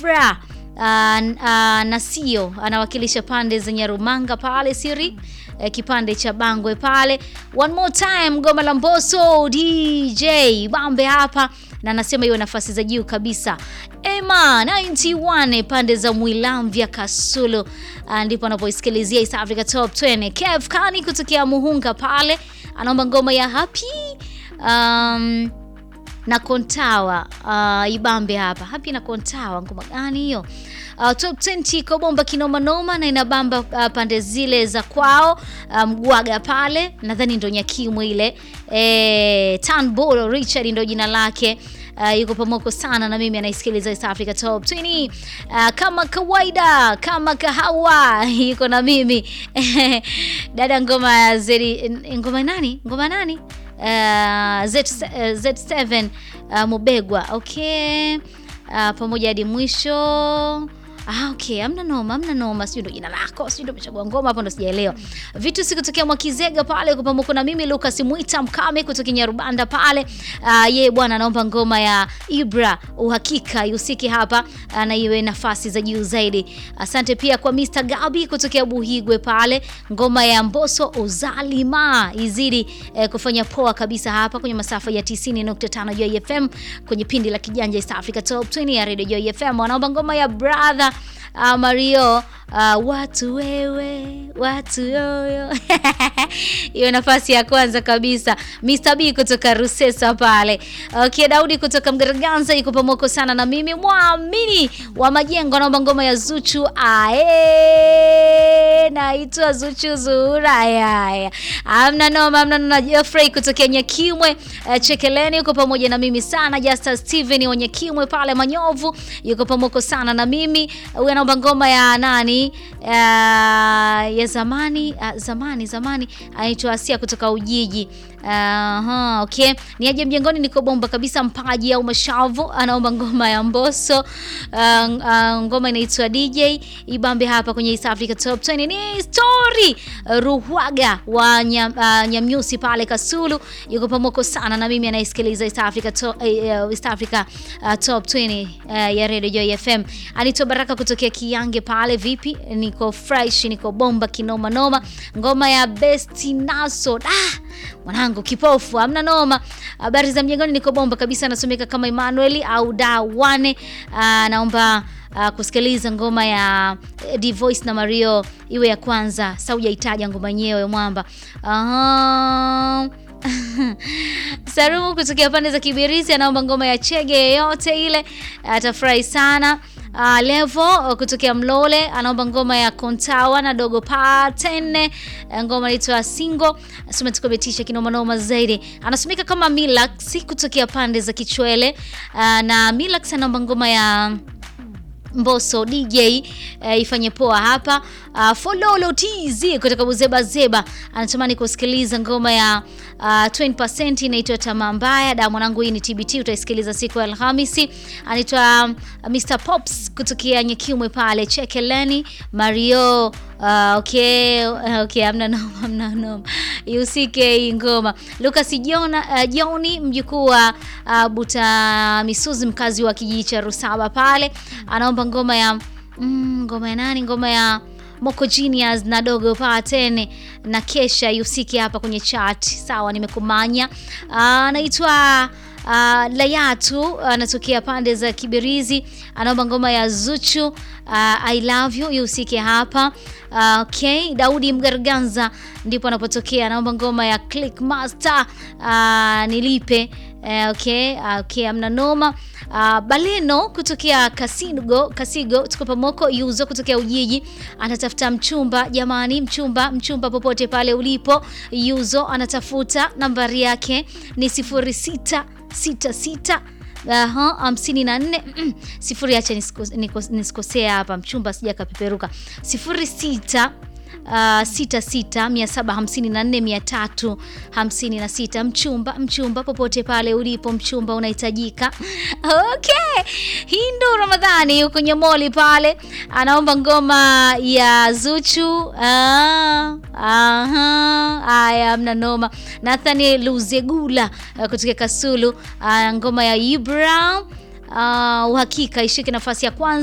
Afra uh, uh, Nasio anawakilisha pande za Nyarumanga pale siri eh, kipande cha Bangwe pale. One more time goma la Mbosso DJ Bambe hapa na anasema hiyo nafasi za juu kabisa. Ema 91 pande za Mwilamvya Kasulu ah, ndipo anapoisikilizia East Africa Top 20. Kev Kani kutokea Muhunga pale anaomba ngoma ya Happy um, na Kontawa uh, Ibambe hapa Happy na Kontawa, ngoma gani hiyo? Uh, top 20 iko bomba kinoma noma na inabamba uh, pande zile za kwao Mgwaga um, pale nadhani ndo Nyakimwe ile e, Tanbolo Richard ndo jina lake. Uh, yuko pamoko sana na mimi anaisikiliza East Africa Top 20 uh, kama kawaida kama kahawa yuko na mimi dada ngoma ya zeri ngoma nani ngoma nani uh, Z, uh, Z7 uh, Mubegwa okay uh, pamoja hadi mwisho Ah, okay, amna noma, amna noma, sijui ndo jina lako, sijui ndo umechagua ngoma hapo ndo sijaelewa. Vitu si kutokea Mwakizega pale kwa pamoja na mimi Lucas Mwita Mkame kutoka Nyarubanda pale. Ah, yeye bwana anaomba ngoma ya Ibra uhakika ihusike hapa ah, na iwe nafasi za juu zaidi. Asante pia kwa Mr. Gabi kutokea Buhigwe pale. Ngoma ya Mbosso Uzalima izidi eh, kufanya poa kabisa hapa kwenye masafa ya 90.5 Joy FM kwenye pindi la kijanja East Africa Top 20 ya Radio Joy FM. Wanaomba ngoma ya Brother Uh, Mario uh, watu wewe watu yoyo hiyo nafasi ya kwanza kabisa. Mr. B kutoka Rusesa pale. Okay, Daudi kutoka Mgaraganza yuko pamoko sana na mimi mwamini wa majengo naomba ngoma ya Zuchu ae naitwa Zuchu Zuhura yaya. Amna noma, amna noma. Jeffrey kutokea Nyakimwe uh, Chekeleni yuko pamoja na mimi sana. Justin Steven wa Nyakimwe pale Manyovu yuko pamoko sana na mimi. Huyu anaomba ngoma ya nani uh, ya zamani uh, zamani zamani anaitwa Asia kutoka Ujiji. Aha, uh, okay. Ni aje mjengoni niko bomba kabisa mpaji au mashavu anaomba ngoma ya Mbosso. Uh, uh, ngoma inaitwa DJ Ibambe hapa kwenye East Africa Top 20. Ni story Ruhwaga wa nyam, uh, Nyamnyusi pale Kasulu yuko pamoko sana na mimi anaisikiliza East Africa Top, uh, East Africa uh, Top 20 uh, ya Radio Joy FM. Anito Baraka kutokea Kiyange pale vipi? Niko fresh, niko bomba kinoma noma. Ngoma ya Best Naso. Ah, mwanangu kipofu amna noma. Habari za mjengoni, niko bomba kabisa, nasomeka kama Emmanuel au Dawane. Uh, naomba uh, kusikiliza ngoma ya D Voice na Mario iwe ya kwanza. Saujaitaja ngoma yenyewe mwamba. Aha. Sarumu kutokea pande za Kibirizi anaomba ngoma ya Chege yeyote ile, atafurahi sana. Uh, Levo kutokea Mlole anaomba ngoma ya Kontawa na Dogo Patene, ngoma inaitwa Singo. Sema tukobetisha kinoma noma zaidi. Anasomeka kama Milax kutokea pande za Kichwele. Uh, na Milax anaomba ngoma ya Mbosso DJ uh, ifanye poa hapa. Uh, Fololo TZ kutoka Buzeba Zeba anatamani kusikiliza ngoma ya uh, 20% inaitwa Tamaa Mbaya. Da mwanangu, hii ni TBT, utaisikiliza siku ya Alhamisi. Anaitwa uh, Mr Pops kutokea Nyekimwe pale Chekeleni Mario. Uh, okay, okay, amna noma, amna noma. Ihusike hii ngoma. Lucas Jona uh, Joni mjukuu wa uh, Buta Misuzi mkazi wa kijiji cha Rusaba pale anaomba ngoma ya mm, ngoma ya nani? Ngoma ya Moko Genius na Dogo Patene na Kesha ihusike hapa kwenye chat. Sawa, nimekumanya. Anaitwa uh, uh, Layatu anatokea uh, pande za Kibirizi anaomba ngoma ya Zuchu uh, I love you ihusike hapa. Uh, okay, Daudi Mgarganza ndipo anapotokea anaomba ngoma ya Click Master uh, nilipe uh, okay, uh, okay, amna noma. Uh, Baleno kutokea Kasigo, Kasigo tuko pamoko. Yuzo kutokea Ujiji anatafuta mchumba. Jamani, mchumba mchumba, popote pale ulipo, Yuzo anatafuta nambari yake ni sifuri sita sita sita Aha, hamsini na nne sifuri. Acha nisikosea hapa, mchumba sija kapeperuka. sifuri sita Uh, sita sita mia saba hamsini na nne mia tatu hamsini na sita. Mchumba mchumba, popote pale ulipo, mchumba unahitajika. Okay, Hindu Ramadhani huko Nyamoli pale anaomba ngoma ya Zuchu. Ah, aha, aya, mna noma. Nathaniel Luzegula uh, kutoka Kasulu uh, ngoma ya Ibra uh, uhakika ishike nafasi ya kwanza.